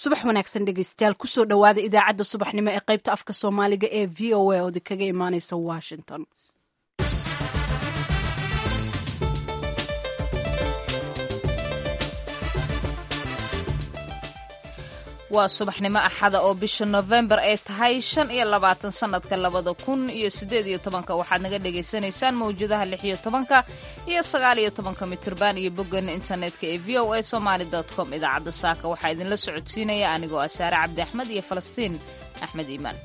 subax wanaagsan dhegeystayaal kusoo dhowaada idaacadda subaxnimo ee qaybta afka soomaaliga ee v o a oodi kaga imaaneysa washington waa subaxnimo axada oo bisha nofembar ay tahay shan iyo labaatan sanadka labada kun iyo sideed iyo tobanka waxaad naga dhagaysanaysaan mawjadaha lix iyo tobanka iyo sagaal iyo tobanka mitirban iyo boggeena internetka ee v o a somaali com idaacadda saaka waxaa idinla socodsiinaya anigoo ah saare cabdi axmed iyo falastiin axmed iimaan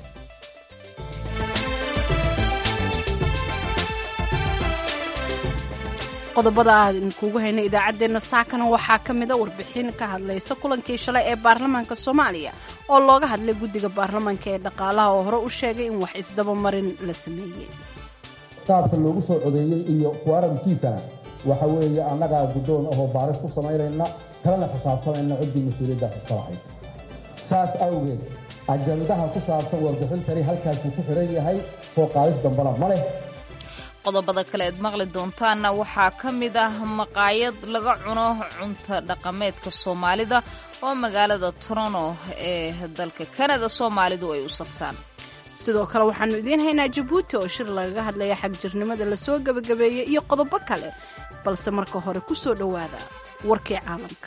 qodobada aan kuugu hayna idaacaddeenna saakana waxaa ka mida warbixin ka hadlaysa kulankii shalay ee baarlamaanka soomaaliya oo looga hadlay guddiga baarlamaanka ee dhaqaalaha oo hore u sheegay in wax isdabamarin la sameeyey saabka loogu soo codeeyey iyo kuwarankiisana waxa weeye annagaa guddoon ahoo baaris ku samaynayna kalena xisaabtamayna ciddii mas-uuliyaddaas iska lahayd saas awgeed ajandaha ku saabsan warbixintani halkaasuu ku xiran yahay soo qaadis dambana ma leh qodobada kale eed maqli doontaanna waxaa ka mid ah maqaayad laga cuno cunta dhaqameedka soomaalida oo magaalada toronto ee dalka kanada soomaalidu ay u saftaan sidoo kale waxaannu idiin haynaa jabuuti oo shir lagaga hadlaya xagjirnimada lasoo gebagabeeyey iyo qodobo kale balse marka hore ku soo dhowaada warkii caalamka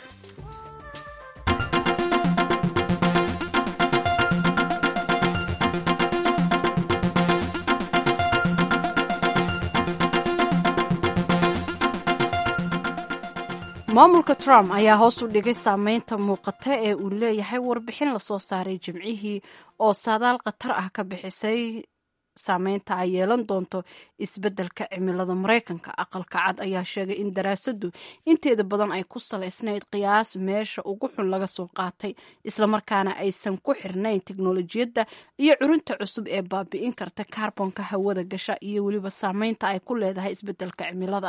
maamulka trump ayaa hoos u dhigay saameynta muuqata ee uu leeyahay warbixin lasoo saaray jimcihii oo saadaal khatar ah ka bixisay saameynta ay yeelan doonto isbeddelka cimilada maraykanka aqalka cad ayaa sheegay in daraasaddu inteeda badan ay ku salaysnayd qiyaas meesha ugu xun laga soo qaatay islamarkaana aysan ku xirnayn teknolojiyadda iyo curinta cusub ee baabi'in karta kaarbonka hawada gasha iyo weliba saameynta ay ku leedahay isbeddelka cimilada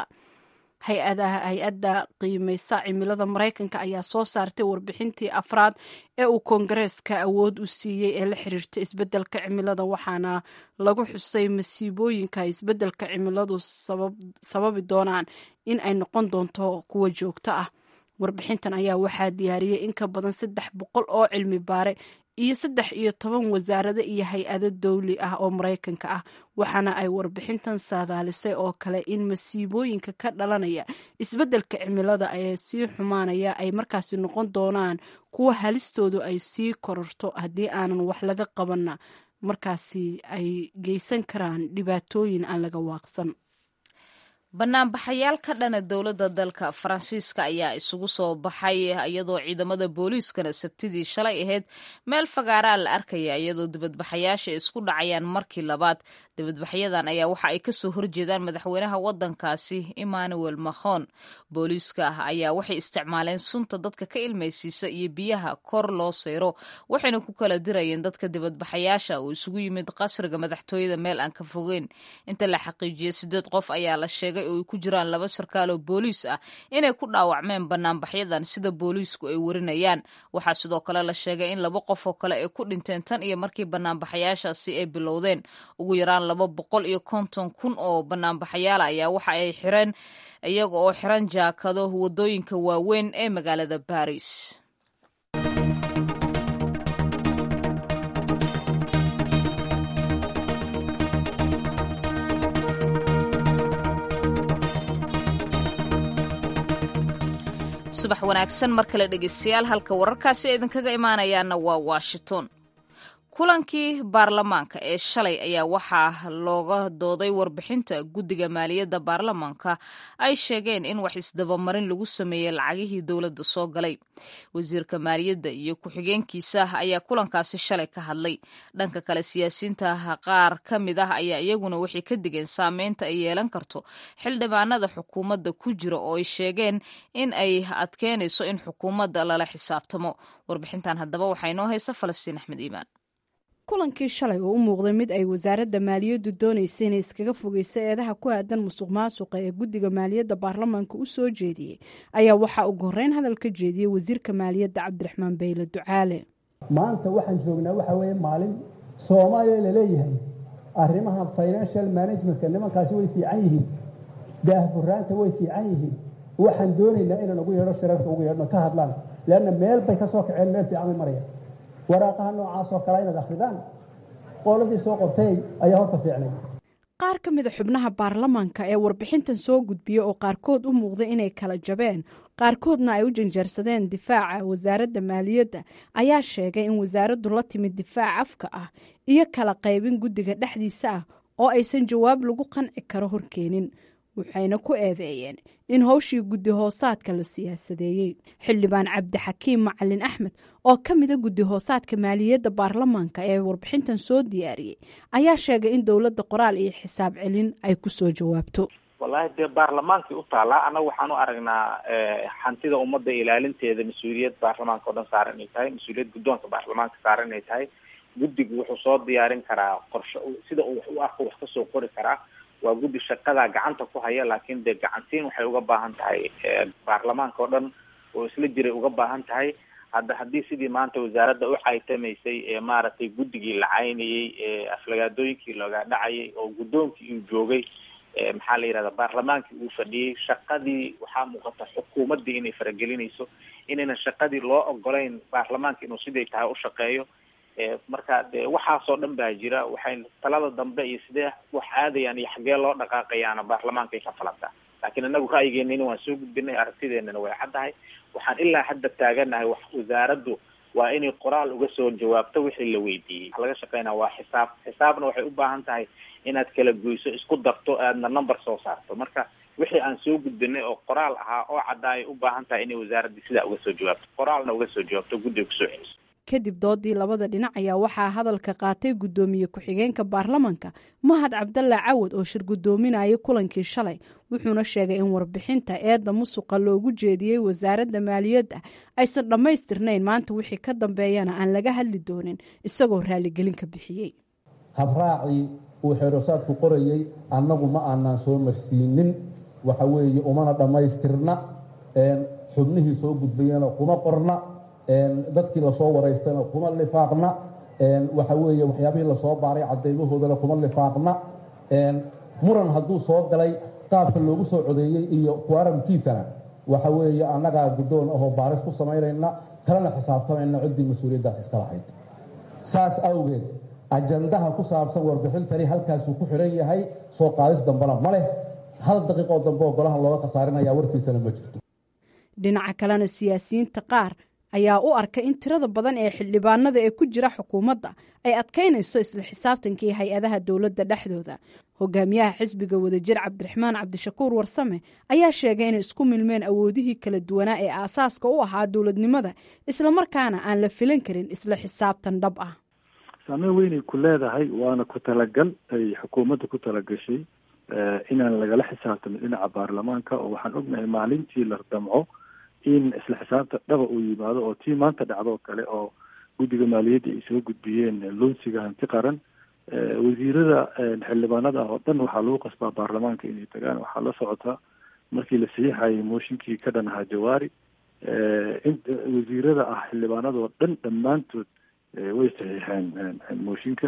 hay-adda qiimeysa cimilada maraykanka ayaa soo saartay warbixintii afraad ee uu koongareeska awood u siiyey ee la xiriirta isbeddelka cimilada waxaana lagu xusay masiibooyinka isbeddelka cimiladu sababi doonaan in ay noqon doonto kuwa joogto ah warbixintan ayaa waxaa diyaariyey in ka badan saddex boqol oo cilmi baare iyo saddex iyo toban wasaarado iyo hay-ado dowli ah oo maraykanka ah waxaana ay warbixintan saadaalisay oo kale in masiibooyinka ka dhalanaya isbeddelka cimilada ee sii xumaanaya ay markaasi noqon doonaan kuwa halistoodu ay sii kororto haddii aanan wax laga qabanna markaasi ay geysan karaan dhibaatooyin aan laga waaqsan banaanbaxayaal ka dhana dowladda dalka faransiiska ayaa isugu soo baxay iyadoo ciidamada booliiskana sabtidii shalay ahayd meel fagaaraa la arkaya iyadoo dibadbaxayaasha isku dhacayaan markii labaad dibadbaxyadan ayaa waxa ay kasoo horjeedaan madaxweynaha wadankaasi emmanuel macron booliiska ayaa waxay isticmaaleen sunta dadka ka ilmaysiisa iyo biyaha kor loo seyro waxayna ku kala dirayeen dadka dibadbaxayaasha oo isugu yimid qasriga madaxtooyada meel aan ka fogeyn inta la xaqiijiyey sideed qof ayaa la sheegay oo ay ku jiraan laba sarkaal oo booliis ah inay ku dhaawacmeen banaanbaxyadan sida booliisku ay warinayaan waxaa sidoo kale la sheegay in laba qof oo kale ay ku dhinteen tan iyo markii banaanbaxayaashaasi ay bilowdeen ugu yaraan laba boqol iyo konton kun oo banaanbaxayaala ayaa waxa ay xireen iyaga oo xiran jaakado wadooyinka waaweyn ee magaalada baris subax wanaagsan mar kale dhegeystayaal halka wararkaasi idinkaga imaanayaana waa washington kulankii baarlamaanka ee shalay ayaa waxaa looga dooday warbixinta guddiga maaliyadda baarlamaanka ay sheegeen in wax isdabamarin lagu sameeyey lacagihii dowladda soo galay wasiirka maaliyadda iyo ku-xigeenkiisa ayaa kulankaasi shalay ka hadlay dhanka kale siyaasiyiinta qaar ka mid ah ayaa iyaguna waxay ka digeen saameynta ay yeelan karto xildhibaanada xukuumadda ku jira oo ay sheegeen in ay adkeynayso in xukuumadda lala xisaabtamo warbixintan haddaba waxaa inoo haysa falastiin axmed iimaan kulankii shalay oo u muuqday mid ay wasaaradda maaliyaddu doonaysa inay iskaga fogeysa eedaha ku aadan musuq maasuqa ee guddiga maaliyadda baarlamaanka u soo jeediyey ayaa waxaa ugu horreyn hadal ka jeediyey wasiirka maaliyadda cabdiraxmaan bayle ducaale maanta waxaan joognaa waxaa weeye maalin soomaaliya laleeyahay arrimaha financial managementka nimankaasi way fiican yihiin daahfuraanta way fiican yihiin waxaan doonaynaa inaan ugu yeedho shirarka ugu yeedhno ka hadlaan leanna meel bay ka soo kaceen meel fiican bay marayaan waraaqaha noocaas oo kale inaad akhridaan qooladii soo qortay ayaa horta fiicnay qaar ka mida xubnaha baarlamaanka ee warbixintan soo gudbiya oo qaarkood u muuqda inay kala jabeen qaarkoodna ay u janjeersadeen difaaca wasaaradda maaliyadda ayaa sheegay in wasaaraddu la timid difaac afka ah iyo kala qaybin guddiga dhexdiisa ah oo aysan jawaab lagu qanci karo horkeenin waxayna ku eedeeyeen in howshii guddi hoosaadka la siyaasadeeyey xildhibaan cabdixakiim macalin axmed oo ka mida guddi hoosaadka maaliyadda baarlamaanka ee warbixintan soo diyaariyey ayaa sheegay in dowladda qoraal iyo xisaab celin ay ku soo jawaabto wallahi dee baarlamaankii u taalaa annaga waxaan u aragnaa hantida ummadda ilaalinteeda mas-uuliyad baarlamaanka o dhan saaran inay tahay mas-uuliyad guddoonka baarlamaanka saaran inay tahay guddigu wuxuu soo diyaarin karaa qorshe sida uu wax u arko wax kasoo qori karaa waa guddi shaqadaa gacanta ku haya laakiin dee gacantiin waxay uga baahan tahay baarlamaanka oo dhan oo isla jiray uga baahan tahay hadda haddii sidii maanta wasaaradda u caytamaysay ee maaragtay guddigii la caynayey ee aflagaadooyinkii looga dhacayay oo guddoonkii uu joogay maxaa la yidhahda baarlamaankii uu fadhiyey shaqadii waxaa muuqata xukuumaddii inay faragelinayso inaynan shaqadii loo ogolayn baarlamaanka inuu siday tahay u shaqeeyo marka de waxaasoo dhan baa jira waxay talada dambe iyo sidee wax aadayaan iyo xaggee loo dhaqaaqayaana baarlamaankay ka falantaa laakiin inagu ra'yigeenina waan soo gudbinay aragtideenana way caddahay waxaan ilaa hadda taaganahay wax wasaaraddu waa inay qoraal uga soo jawaabto wixii la weydiiyey waxa laga shaqeynaa waa xisaab xisaabna waxay u baahan tahay inaad kala goyso isku darto aadna number soo saarto marka wixii aan soo gudbinay oo qoraal ahaa oo caddaayay u baahan tahay inay wasaaraddii sidaa uga soo jawaabto qoraalna uga soo jawaabto guddiga kusoo celiso kadib doodii labada dhinac ayaa waxaa hadalka qaatay guddoomiye ku-xigeenka baarlamanka mahad cabdalla cawad oo shir guddoominayay kulankii shalay wuxuuna sheegay in warbixinta eedda musuqa loogu jeediyey wasaaradda maaliyadda aysan dhammaystirnayn maanta wixii ka dambeeyana aan laga hadli doonin isagoo raaligelin ka bixiyey habraacii uu xeerosaadku qorayey annagu ma aanaan soo marsiinin waxa weeye umana dhammaystirna xubnihii soo gudbayana kuma qorna dadkii lasoo waraystana kuma lifaaqna waxa weeye waxyaabihii lasoo baaray cadaymahoodana kuma lifaaqna muran hadduu soo galay qaabka loogu soo codeeyey iyo kuaramkiisana waxa weeye annagaa guddoon ahoo baaris ku samaynayna kalena xisaabtamayna ciddii mas-uuliyaddaas iska lahayd saas awgeed ajandaha ku saabsan warbixintani halkaasuu ku xiran yahay soo qaadis dambena ma leh hal daqiiqoo dambe oo golahan looga khasaarinaya warkiisana ma jirto dhinaca kalena siyaasiyiinta qaar ayaa u arka in tirada badan ee xildhibaanada ee ku jira xukuumadda ay adkaynayso isla xisaabtankii hay-adaha dowladda dhexdooda hogaamiyaha xisbiga wadajir cabdiraxmaan cabdishakuur warsame ayaa sheegay inay isku milmeen awoodihii kala duwanaa ee aasaaska u ahaa dowladnimada islamarkaana aan la filan karin isla xisaabtan dhab ah saameyn weynay ku leedahay waana ku talagal ay xukuumadda ku talagashay inaan lagala xisaabtamin dhinaca baarlamaanka oo waxaan ognahay maalintii la damco in isla xisaabta dhaba uu yimaado oo tii maanta dhacdoo kale oo guddiga maaliyadda ay soo gudbiyeen loonsiga hanti qaran wasiirada xildhibaanada ah oo dhan waxaa lagu qasbaa baarlamaanka inay tagaan waxaa la socotaa markii la saxiixayay mooshinkii ka dhan ahaa jawaari in wasiirada ah xildhibaanadoo dhan dhammaantood way saxiixeen mooshinka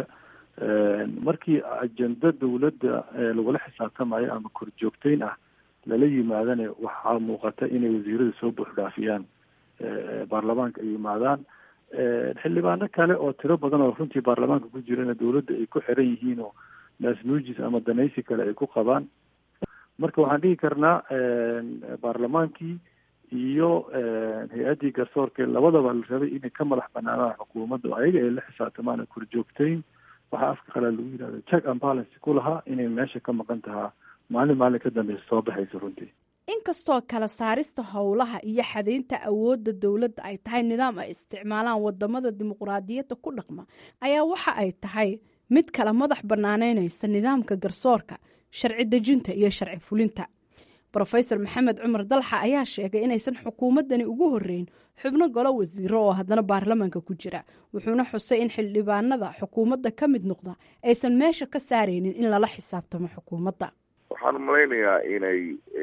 markii ajenda dowladda lagula xisaabtamayo ama korjoogteyn ah lala yimaadana waxaa muuqata inay wasiirada soo buuxdhaafiyaan baarlamaanka ay yimaadaan xildhibaano kale oo tiro badan oo runtii baarlamaanka ku jirana dowladda ay ku xiran yihiin oo naasnuujis ama danaysi kale ay ku qabaan marka waxaan dhihi karnaa baarlamaankii iyo hay-addii garsoorka labadaba la rabay inay ka madax banaanaan xukuumadda ayaga ay la xisaabtamaan korjoogteyn waxaa afka qalaa lagu yidhahda check and balance ku lahaa inay meesha ka maqan tahaa maalin maalin ka dambeysa soo baxaysa runtii inkastoo kala saarista howlaha iyo xadaynta awoodda dowladda ay tahay nidaam ay isticmaalaan wadamada dimuqraadiyadda ku dhaqma ayaa waxa ay tahay mid kala madax banaaneynaysa nidaamka garsoorka sharci dejinta iyo sharci fulinta rofesor maxamed cumar dalxa ayaa sheegay inaysan xukuumaddani ugu horeyn xubno golo wasiiro oo haddana baarlamaanka ku jira wuxuuna xusay in xildhibaanada xukuumadda ka mid noqda aysan meesha ka saaraynin in lala xisaabtamo xukuumadda waxaan malaynayaa inay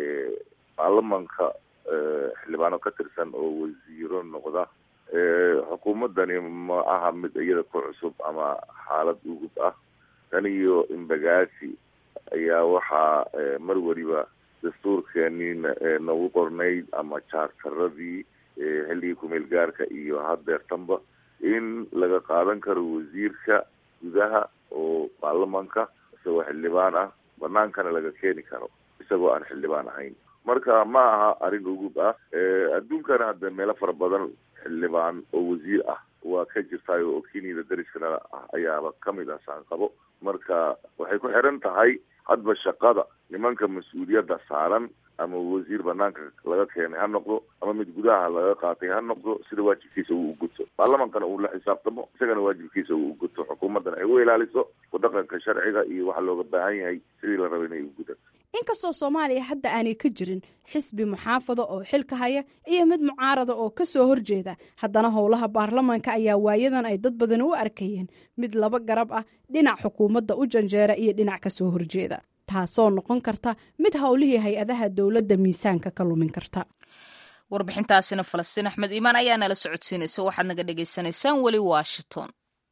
baarlamanka xildhibaano ka tirsan oo wasiiro noqda xukuumaddani ma aha mid iyada ku cusub ama xaalad ugub ah tan iyo imbagaasi ayaa waxaa mar weliba dastuurkeenii nagu qornayd ama jaartaradii xilligii kumeel gaarka iyo haddeertanba in laga qaadan karo wasiirka gudaha oo baarlamanka isagoo xildhibaan ah banaankana laga keeni karo isagoo aan xildhibaan ahayn marka ma aha arrin ugub ah adduunkana hadda meelo fara badan xildhibaan oo wasiir ah waa ka jirtaayo oo kenyada dariskana ah ayaaba kamid ah saanqabo marka waxay ku xiran tahay hadba shaqada nimanka mas-uuliyadda saaran ama wasiir banaanka laga keenay ha noqdo ama mid gudaha laga qaatay ha noqdo sida waajibkiisa uu uguto baarlamankana uu la xisaabtamo isagana waajibkiisa uu uguto xukuumaddana ay u ilaaliso wadaqanka sharciga iyo waxa looga baahan yahay sidii la raba inay ugudato inkastoo soomaaliya hadda aanay ka jirin xisbi muxaafada oo xilka haya iyo mid mucaarada oo ka soo horjeeda haddana howlaha baarlamanka ayaa waayadan ay dad badan u arkayeen mid laba garab ah dhinac xukuumadda u janjeera iyo dhinac ka soo horjeeda taasoo noqon karta mid howlihii hay-adaha dowladda miisaanka ka lumin karta warbixintaasina falastiin axmed iimaan ayaa nala socodsiinaysa waxaad naga dhagaysanaysaan weli washington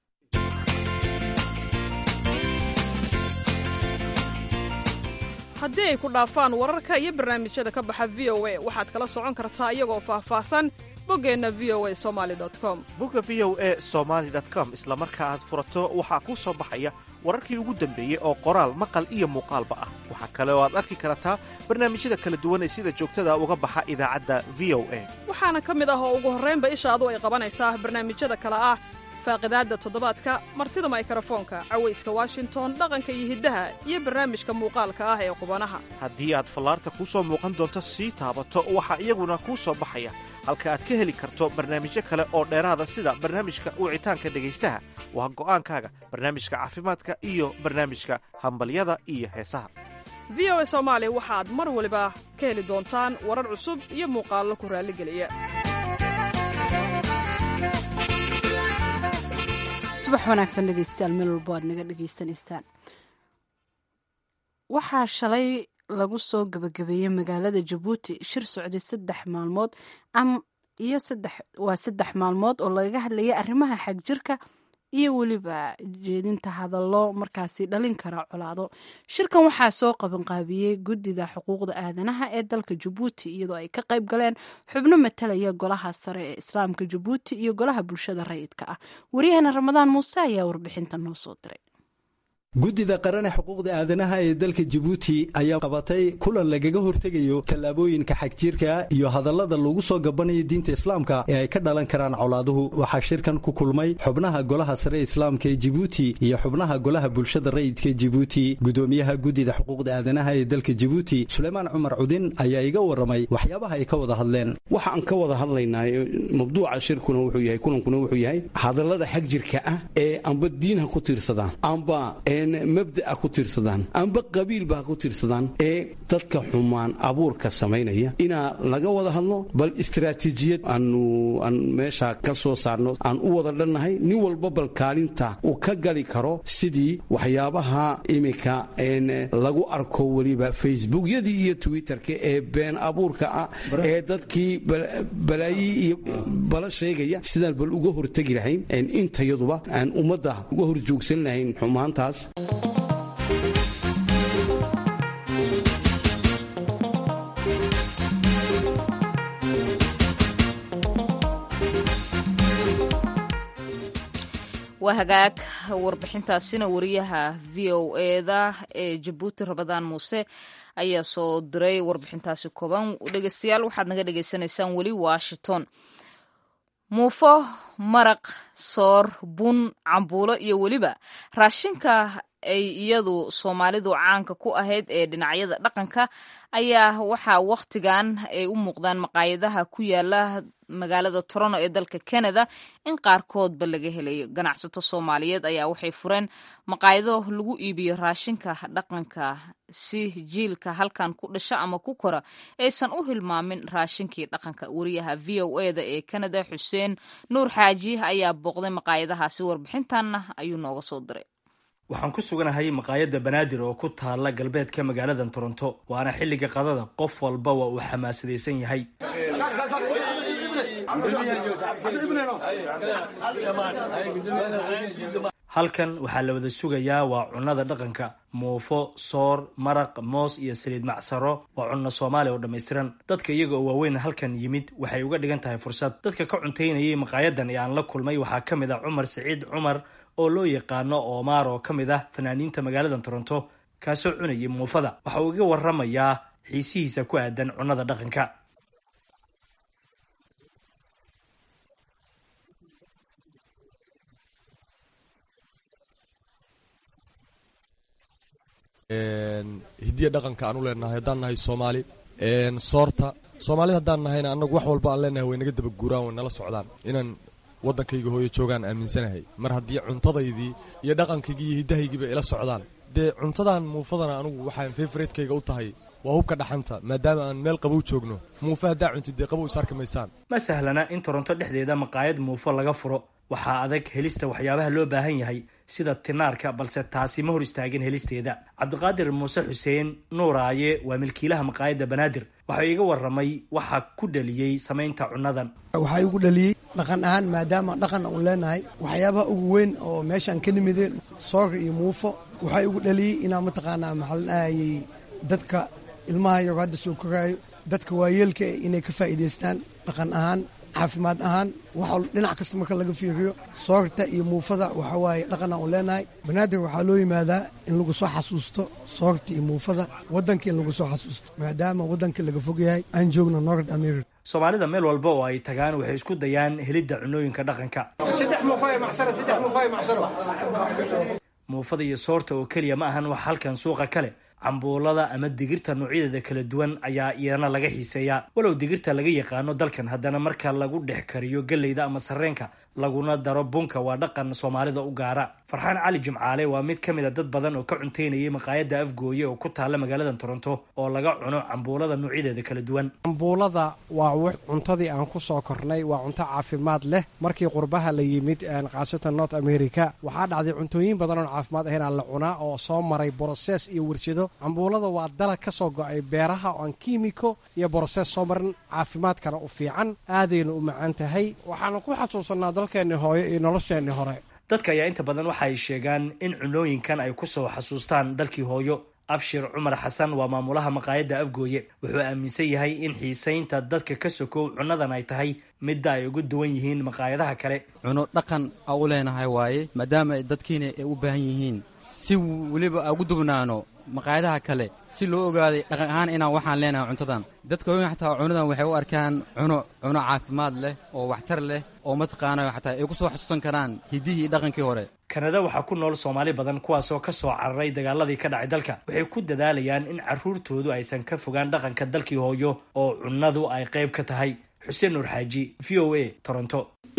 haddii ay ku dhaafaan wararka iyo barnaamijyada ka baxa v o a waxaad kala socon kartaa iyagoo faahfaahsan boggeenna v o a somali com bogga v o e somaali com isla marka aad furato waxaa kuu soo baxaya wararkii ugu dambeeyey oo qoraal maqal iyo muuqaalba ah waxaa kale oo aad arki kartaa barnaamijyada kala duwan ee sida joogtada uga baxa idaacadda v o a waxaana ka mid ah oo ugu horraynba ishaadu ay qabanaysaa barnaamijyada kale ah faaqidaadda toddobaadka martida maykarafoonka cawayska washington dhaqanka iyo hiddaha iyo barnaamijka muuqaalka ah ee qubanaha haddii aad fallaarta kuu soo muuqan doonto sii taabato waxaa iyaguna kuu soo baxaya halka aad ka heli karto barnaamijyo kale oo dheeraada sida barnaamijka wicitaanka dhegaystaha waa go'aankaaga barnaamijka caafimaadka iyo barnaamijka hambalyada iyo heesaha v o a soomaali waxaad mar waliba ka heli doontaan warar cusub iyo muuqaallo ku raalligeliya subax wanaagsan dhegeystayaal meel walbo aad naga dhegeysanaysaan waxaa shalay lagu soo gabagabeeyey magaalada jabuuti shir socday saddex maalmood iyo waa saddex maalmood oo lagaga hadlayay arrimaha xagjirka iyo weliba jeedinta hadallo markaasi dhalin kara colaado shirkan waxaa soo qabanqaabiyey guddida xuquuqda aadanaha ee dalka jabuuti iyadoo ay ka qayb galeen xubno matalaya golaha sare ee islaamka jabuuti iyo golaha bulshada rayidka ah waryahana ramadaan muuse ayaa warbixinta noo soo diray guddida qarane xuquuqda aadanaha ee dalka jabuuti ayaa qabatay kulan lagaga hortegayo tallaabooyinka xagjiirka iyo hadallada lagu soo gabanayo diinta islaamka ee ay ka dhalan karaan colaaduhu waxaa shirkan ku kulmay xubnaha golaha sare islaamka ee jibuuti iyo xubnaha golaha bulshada rayidka ee jibuuti gudoomiyaha guddida xuquuqda aadanaha ee dalka jibuuti suleymaan cumar cudin ayaa iga warramay waxyaabaha ay ka wada hadleen waxaan ka wada hadlaynaa mabduuca shirkuna wuxuu yahay kulankuna wuxuu yahay hadallada xagjirka ah ee amba diin ha ku tiirsadaan amba mabda'a ku tiirsadaan amba qabiilba ha ku tiirsadaan ee dadka xumaan abuurka samaynaya inaa laga wada hadlo bal istaraatiijiyad aanu aan meesha ka soo saarno aan u wada dhannahay nin walba bal kaalinta uu ka gali karo sidii waxyaabaha iminka lagu arko weliba facebookyadii iyo twitterka ee been abuurka ah ee dadkii balaayi iyo bala sheegaya sidaan bal uga hortegi lahayn intayaduba aan ummadda uga horjoogsan lahayn xumaantaas waa hagaag warbixintaasina wariyaha v o eda ee jabuuti rabadaan muuse ayaa soo diray warbixintaasi kooban dhegeystayaal waxaad naga dhegeysanaysaan weli washington muufo maraq soor bun cambuulo iyo weliba raashinka ay iyadu soomaalidu caanka ku ahayd ee dhinacyada dhaqanka ayaa waxaa wakhtigan ay u muuqdaan maqaayadaha ku yaala magaalada toronto ee dalka canada in qaarkoodba laga helayo ganacsato soomaaliyeed ayaa waxay fureen maqaayado lagu iibiyo raashinka dhaqanka si jiilka halkan ku dhasha ama ku kora aysan u hilmaamin raashinkii dhaqanka wariyaha v o eda ee canada xuseen nuur xaaji ayaa booqday maqaayadahaasi warbixintanna ayuu nooga soo diray waxaan ku suganahay maqaayadda banaadir oo ku taala galbeedka magaalada toronto waana xilliga qadada qof walba waa uu xamaasadaysan yahay halkan waxaa la wada sugayaa waa cunnada dhaqanka muufo soor maraq moos iyo saliid macsaro waa cunno soomaali oo dhammaystiran dadka iyaga oo waaweyn halkan yimid waxay uga dhigan tahay fursad dadka ka cuntaynayay maqaayadan ee aan la kulmay waxaa ka mid ah cumar siciid cumar oo loo yaqaano oomaar oo ka mid ah fanaaniinta magaalada toronto kaasoo cunayay muufada waxa uu iga waramayaa xiisihiisa ku aadan cunnada dhaqanka hidiya dhaqanka aan u leenahay haddaan nahay soomaali soorta soomaalida haddaan nahayna annagu wax walba aan leenahay way naga daba guuraan way nala socdaan inaan waddankayga hooyo joogaan aaminsanahay mar haddii cuntadaydii iyo dhaqankaygii iyo hiddahaygiiba ila socdaan dee cuntadan muufadana anugu waxaan favoriteyga u tahay waa hubka dhaxanta maadaama aan meel qabow joogno muufa haddaa cuntid dee qabow is arki maysaan ma sahlana in toronto dhexdeeda maqaayad muufo laga furo waxaa adag helista waxyaabaha loo baahan yahay sida tinaarka balse taasi ma hor istaagin helisteeda cabdiqaadir muuse xuseen nuuraaye waa milkiilaha maqaayadda banaadir waxaa iga waramay waxaa ku dhaliyey samaynta cunnadan waxaa igu dhaliyey dhaqan ahaan maadaama dhaqan u leenahay waxyaabaha ugu weyn oo meeshaan ka nimide soorka iyo muufo waxaa igu dhaliyey inaan mataqaanaa maxaa la dhahayay dadka ilmaha yago hadda soo koraayo dadka waayeelka inay ka faa'iidaystaan dhaqan ahaan caafimaad ahaan waxa dhinac kasta marka laga fiiriyo soorta iyo muufada waxa waaye dhaqan aan u leenahay banaadir waxaa loo yimaadaa in lagu soo xasuusto soorta iyo muufada waddanka in lagu soo xasuusto maadaama waddanka laga fog yahay aan joogno nord america soomaalida meel walba oo ay tagaan waxay isku dayaan helidda cunooyinka dhaqanka muufada iyo soorta oo keliya ma ahan wax halkan suuqa kale cambuulada ama digirta noocyadeeda kala duwan ayaa iyana laga xiiseeyaa walow digirta laga yaqaano dalkan haddana marka lagu dhex kariyo galleyda ama sarreenka laguna daro bunka waa dhaqan soomaalida u gaara farxaan cali jimcaale waa mid ka mid a dad badan oo ka cuntaynayay maqaayadda afgooye oo ku taalla magaalada toronto oo laga cuno cambuulada noocyadeeda kala duwan cambuulada waa cuntadii aan ku soo kornay waa cunto caafimaad leh markii qurbaha la yimid khaasatan north america waxaa dhacday cuntooyin badan oon caafimaad ahayn aan la cunaa oo soo maray broses iyo warshado cambuulada waa dalag ka soo go-ay beeraha oo aan kiimiko iyo broses soo marin caafimaadkana u fiican aadayna u macaan tahay waxaana ku xasuusanaa dalkeenni hooyo iyo nolosheenni hore dadka ayaa inta badan waxa ay sheegaan in cunooyinkan ay ku soo xasuustaan dalkii hooyo abshir cumar xasan waa maamulaha maqaayadda afgooye wuxuu aaminsan yahay in xiisaynta dadka ka sokow cunnadan ay tahay midda ay uga duwan yihiin maqaayadaha kale cuno dhaqan a u leenahay waaye maadaama dadkiina ay u baahan yihiin si weliba a ugu dubnaano maqaayadaha kale si loo ogaaday dhaqan ahaan inaan waxaan leenahay cuntadan dadka waaweyn xataa cunadan waxay u arkaan cuno cuno caafimaad leh oo waxtar leh oo mataqaana xataa ay ku soo xasuusan karaan hiddihii iyo dhaqankii hore kanada waxaa ku nool soomaali badan kuwaasoo ka soo cararay dagaaladii ka dhacay dalka waxay ku dadaalayaan in carruurtoodu aysan ka fogaan dhaqanka dalkii hooyo oo cunnadu ay qayb ka tahay xuseen nuur xaaji v o a toronto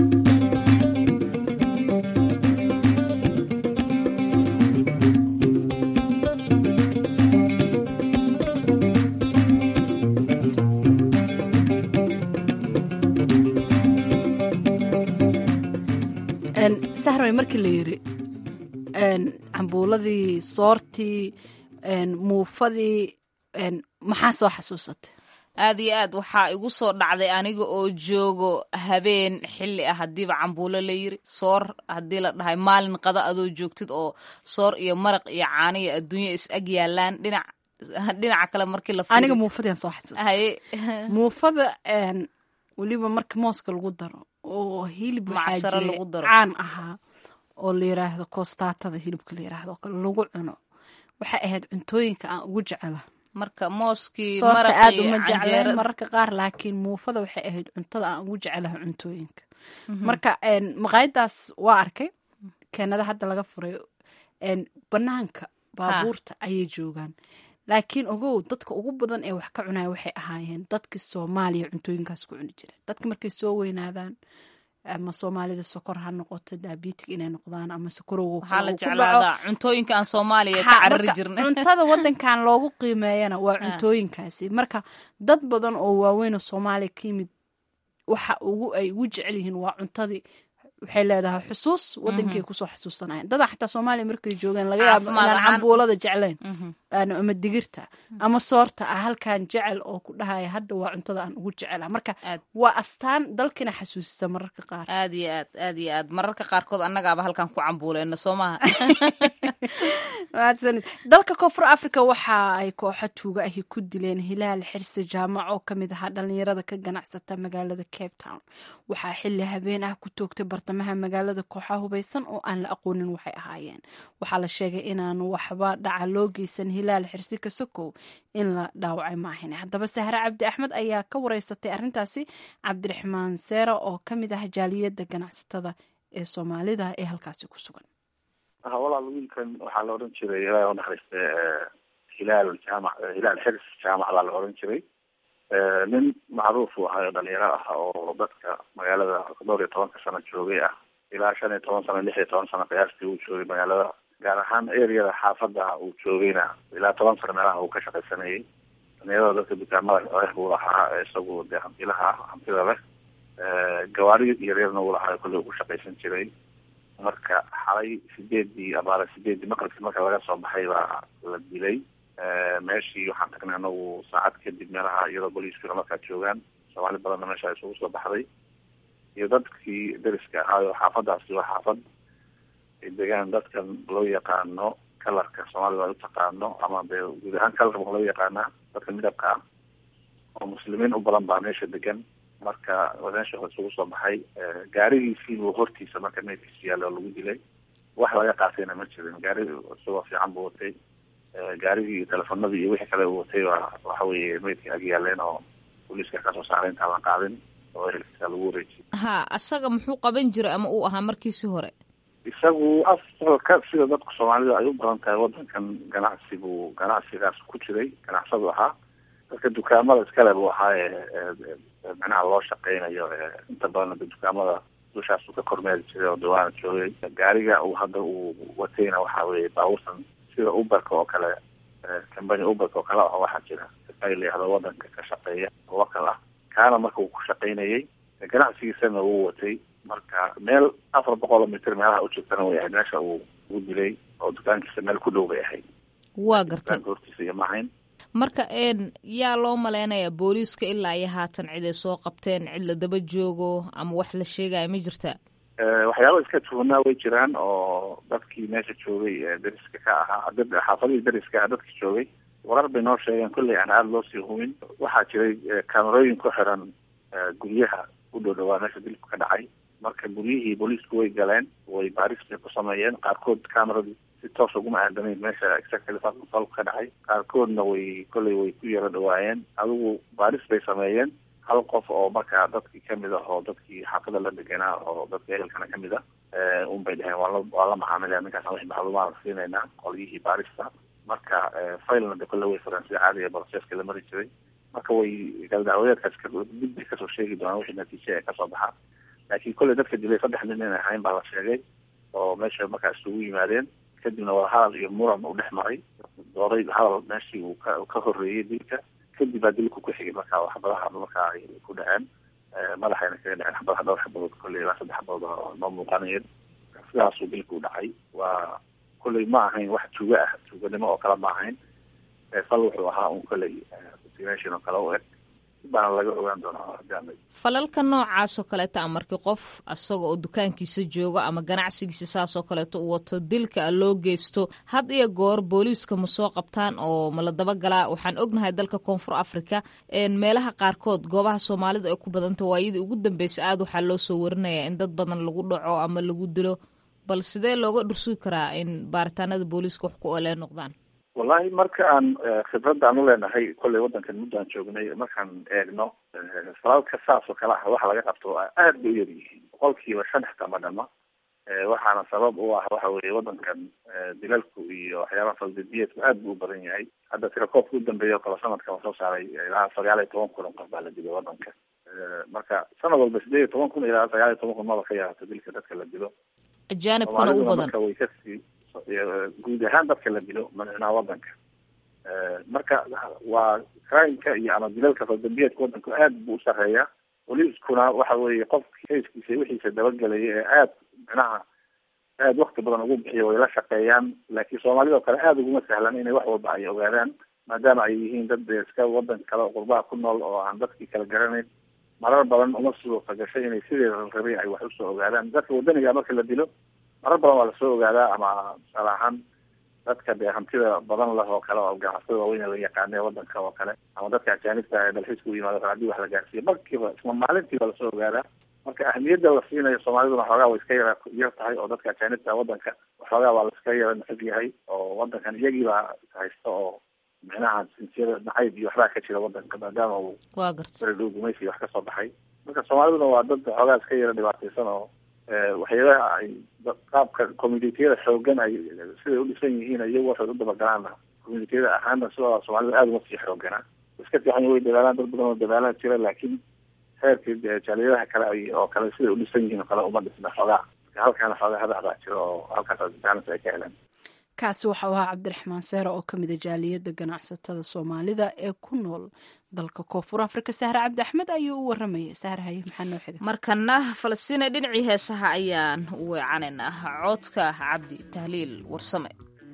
sahroy markii la yiri cambuuladii soortii muufadii maxaa soo xasuusatay aad iyo aad waxaa igu soo dhacday aniga oo joogo habeen xilli ah haddiiba cambuulo la yiri soor haddii la dhahay maalin qada adoo joogtid oo soor iyo maraq iyo caano iyo adduunya is ag yaalaan dhinac dhinaca kale markii la aniga muufadiaan soo xasuustay muufada weliba marka mooska lagu daro oo hilib waxaa jiray caan ahaa oo la yiraahdo koostaatada hilibka la yiraahdo oo kale lagu cuno waxay ahayd cuntooyinka aan ugu jecela marka mooskii soorta aad uma jecleen mararka qaar laakiin muufada waxay ahayd cuntada aan ugu jecelaha cuntooyinka marka maqaayadaas waa arkay keenada hadda laga furay banaanka baabuurta ayay joogaan laakiin ogow dadka ugu badan ee wax ka cunaya waxay ahaayeen dadkii soomaaliya cuntooyinkaas ku cuni jireen dadka markay soo weynaadaan ama soomaalida sokor ha noqoto daabitig inay noqdaan ama sokorowga waxaa la jeclaadaa cuntooyinka aan soomaaliya ka carari jirna cuntada wadankan loogu qiimeeyana waa cuntooyinkaasi marka dad badan oo waaweyn oo soomaaliya ka yimid waxa ugu ay ugu jecel yihiin waa cuntadii waxay leedahay xusuus wadankay kusoo xusuusanayaan dadaa xataa soomaaliya markay joogeen laga yaabo Caafimaad inaan ahaan. cambuulada jeclayn Aan- ama digirta ama soorta ah halkan jecel oo ku dhahaya hadda waa cuntada aan ugu jecela marka waa astaan dalkina xasuusisa mararka qaar aad iyo aad aad iyo aad mararka qaarkood annagaaba halkan ku cambuuleyna soo maha mahadsanid dalka koonfur africa waxa ay kooxo tuuga ahi ku dileen hilaal xirsi jaamac oo kamid ahaa dhalinyarada ka ganacsata magaalada cape town waxaa xili habeen ah ku toogtay bartamaha magaalada kooxa hubeysan oo aan la aqoonin waxay ahaayeen waxaa la sheegay inaan waxba dhaca loo geysan hilaal xirsi kasokow in la dhaawacay maahan haddaba sahre cabdi axmed ayaa ka wareysatay arrintaasi cabdiraxmaan seera oo kamid ah jaaliyada ganacsatada ee soomaalida ee halkaasi ku sugan ha walaal wiilkan waxaa la odhan jiray ilaahay u naxariiste hilaal jaamac hilaal xirs jaamac baa la odhan jiray nin macruuf uu ahayo dhalinyaro ah oo dadka magaalada dhowr iyo tobanka sano joogay ah ilaa shan iyo toban sano lix iyo toban sano qiyaastii uu joogay magaalada gaar ahaan areada xaafada uu joogayna ilaa toban sano meelaha uu ka shaqaysanayay dhalinyarada dadka dukaamada leh buu lahaa isagu dee hantilaha ah hantida leh gawaari yaryarna uu lahaa kolley uu ku shaqaysan jiray marka xalay sideedii abaara sideedii maqribkii marka laga soo baxay baa la dilay meeshii waxaan tagnay anagu saacad kadib meelaha iyadoo booliiskuna markaa joogaan soomaali badanna meesha isugu soo baxday iyo dadkii deriska ahaayo xaafadaasi waa xaafad ay degaan dadkan loo yaqaano kalarka soomaalida ay utaqaano ama dee guud ahaan kalarka waa loo yaqaanaa dadka midabka ah oo muslimiin u badan baa meesha degan marka meesha isugu soo baxay gaarigiisii buu hortiisa marka meydkiisu yaalla oo lagu dilay wax laga qaatayna ma jirin gaari isagoo fiican buu watay gaarigii iyo telefonadii iyo wixii kale uu watay waa waxa weeye meydkii ag yaaleen oo booliiska kasoo saaray intaan la qaadin oo ehelkiisa lagu wareejiyay ha asaga muxuu qaban jiray ama uu ahaa markiisii hore isagu asalka sida dadku soomaalida ay u badan tahay wadankan ganacsi buu ganacsigaas ku jiray ganacsadu ahaa dadka dukaamada iskale buu ahaaye micnaha loo shaqeynayo inta badan de dukaamada dushaas uu ka kormeeri jiray oo dawaana joogay gaariga uu hadda uu watayna waxa weye baabuurtan sida uberka oo kale company uberka oo kale ah waxaa jira ay layihahdo wadanka ka shaqeeya local ah kaana marka uu ku shaqeynayay ganacsigiisana wuu watay marka meel afar boqol mitr meelaha u jirtana way ahayd meesha uu u dilay oo dukaankiisa meel ku dhow bay ahayd waa gartay dukaanka hortiisa iyo maahayn marka een yaa loo maleynayaa booliiska ilaa iyo haatan cid ay soo qabteen cid la daba joogo ama wax la sheegaya ma jirta waxyaaba iska tuunaa way jiraan oo dadkii meesha joogay ee deriska ka ahaa dad xaafadihii deriska ah dadka joogay warar bay noo sheegeen kolley aan aada loo sii hubin waxaa jiray kaamerooyin ku xiran guryaha u dhow dhawaa meesha dilku ka dhacay marka guryihii booliisku way galeen way baaris bay ku sameeyeen qaarkood cameradii si toos uguma aadamayn meesha exactly falku ka dhacay qaarkoodna way kolley way ku yaro dhawaayeen adigu baaris bay sameeyeen hal qof oo markaa dadkii kamid ah oo dadkii xaafada la deganaa oo dadka ehelkana kamid ah un bay dheheen waala waa la macaamilaya ninkaas wixii macluumaad la siinaynaa qolyihii baarista marka failna de kolle way fureen sida caadiga broseska la mari jiray marka way galdacwadeedkaas gudbay kasoo sheegi doonaan wixii natiije ee kasoo baxa laakiin kolley dadka dilay saddex nin inay ahayn baa la sheegay oo meesha markaa isugu yimaadeen kadibna wadahadal iyo muran uu dhex maray dooray hadal meeshii uu ka ka horreeyey dilka kadib baa dilku ku xigay marka xabadaha markaa ay ku dhaceen madaxayna kaga dhaceen xabadaha dhowr xabadood kolley ilaa saddex xabadood oo noo muuqanayeen sidaasuu dilku dhacay waa kolley ma ahayn wax tuuga ah tuuganimo oo kale ma ahayn fal wuxuu ahaa un kolley destination oo kale u eg baana laga ogaan doonaa falalka noocaas oo kaleeta a markii qof asaga oo dukaankiisa joogo ama ganacsigiisa saas oo kaleeto u wato dilka loo geysto had iyo goor booliiska ma soo qabtaan oo ma la dabagalaa waxaan ognahay dalka koonfur africa meelaha qaarkood goobaha soomaalida ay ku badanta waayadii ugu dambeysay aada waxaa loo soo warinaya in dad badan lagu dhaco ama lagu dilo bal sidee looga dhursugi karaa in baaritaanada booliiska wax ku olee noqdaan wallahi marka aan khibradda aan u leenahay kolley waddankan muddo aan joognay markaan eegno falalka saas oo kale ah waxa laga qabto aad bay u yar yihiin boqolkiiba shan xitaa ma dhama waxaana sabab u ah waxa weeye waddankan dilalku iyo waxyaabaha faldidiyeedku aad buu u badan yahay hadda tirakoobka u dambeeya oo kale sanadka la soo saaray ilaa sagaal iyo toban kun oo qof baa la dilay waddanka marka sanad walba sideed iyo toban kun ilaa sagaal iyo toban kun maba ka yaraato dilka dadka la dilo ajaanibkana u badan marka way kasii guud ahaan dadka la dilo madaxweynaha wadanka marka waa crimeka iyo ama dilalka faldambiyeedka wadanku aad buu u sareeyaa booliiskuna waxa weeye qofki kayskiisa wixiisa dabagelaya ee aada micnaha aada wakti badan ugu bixiya way la shaqeeyaan laakiin soomaalida oo kale aada uguma sahlan inay wax walba ay ogaadaan maadaama ay yihiin dad dee iska wadan kale oo qurbaha ku nool oo aan dadkii kala garanayn marar badan uma suurta gashay inay sideeda la rabay ay wax usoo ogaadaan dadka wadaniga marka la dilo marar badan waa lasoo ogaadaa ama tusaale ahaan dadka dee hantida badan leh oo kale oo ganacsatada waaweyn la yaqaana ee wadanka oo kale ama dadka ajaanibta ee dalxiiska u yimaado haddii wax la gaarsiiyo markiiba isla maalintiiba lasoo ogaadaa marka ahmiyadda la siinayo soomaaliduna xoogaa way iska yara yar tahay oo dadka ajaanibta wadanka waxoogaa waa la iska yara nacab yahay oo wadankan iyagiibaa haysta oo micnaha jinsiyada nacayb iyo waxbaa ka jira wadanka maadaama uu waa garta beredhow gumaysi wax kasoo baxay marka soomaaliduna waa dad xoogaa iska yara dhibaataysan oo waxyaalaha ay qaabka communitiyada xoogan ay siday u dhisan yihiin iyagu waxay u dabagalaana communitiyada ahaana sidoo soomaalida aada uma sii xooganaa iska fiican way dadaalaan dad badan oo dadaalaan jira laakiin heerkii jaaliyadaha kale ay oo kale siday u dhisan yihiin oo kale uma dhisna xoogaa halkaana xoogaa hadaxdaa jira oo halkaas jaanis ay ka heleen kaasi waxau ahaa cabdiraxmaan seere oo ka mida jaaliyadda ganacsatada soomaalida ee ku nool dalka koonfur afrika sahre cabdi axmed ayuu u waramayay sahre haye maxaa noo xiga markana falastiina dhinacii heesaha ayaan u weecanaynaa coodka cabdi tahliil warsame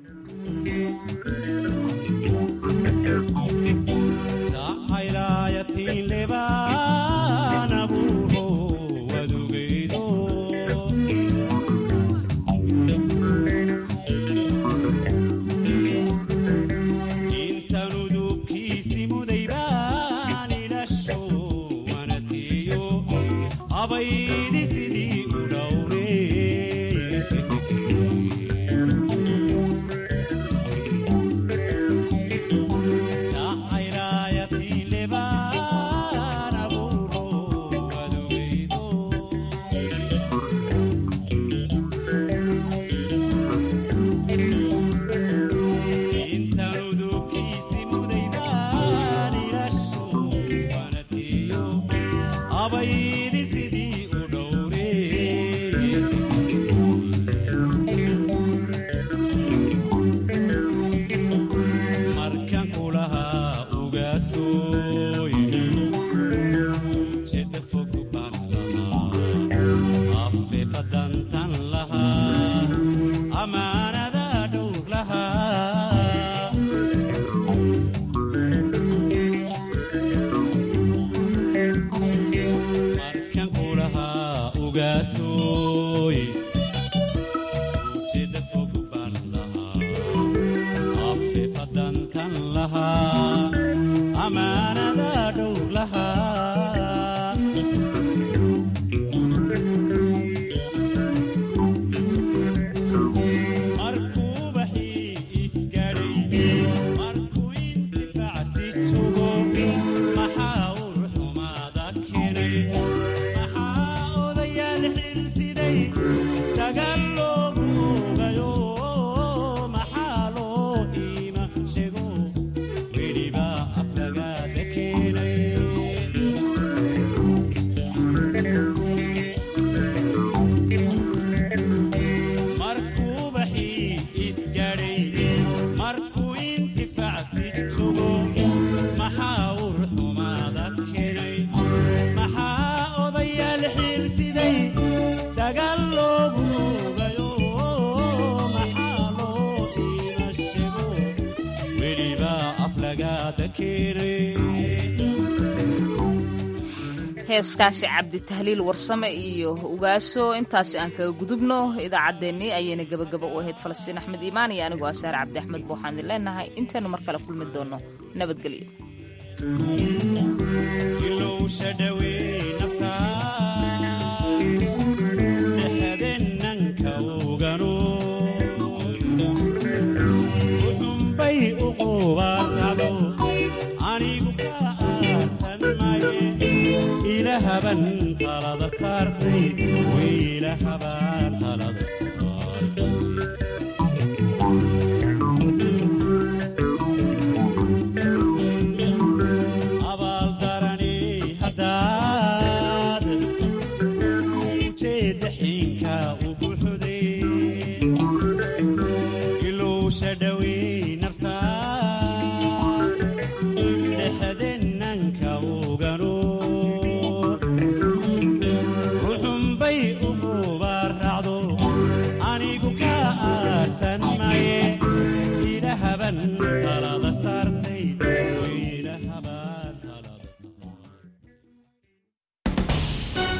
heeskaasi cabdi tahliil warsame iyo ugaaso intaasi aan kaga gudubno idaacaddeenii ayayna gebagaba u ahayd falastiin axmed iimaan iyo anigoo asaare cabdi axmed buuxaan idin leenahay intaynu mar kale kulmi doonno nabadgelyo ilahaban talada saartay wiilahaban talada saartay abaaldarani haddaad ujeeda xin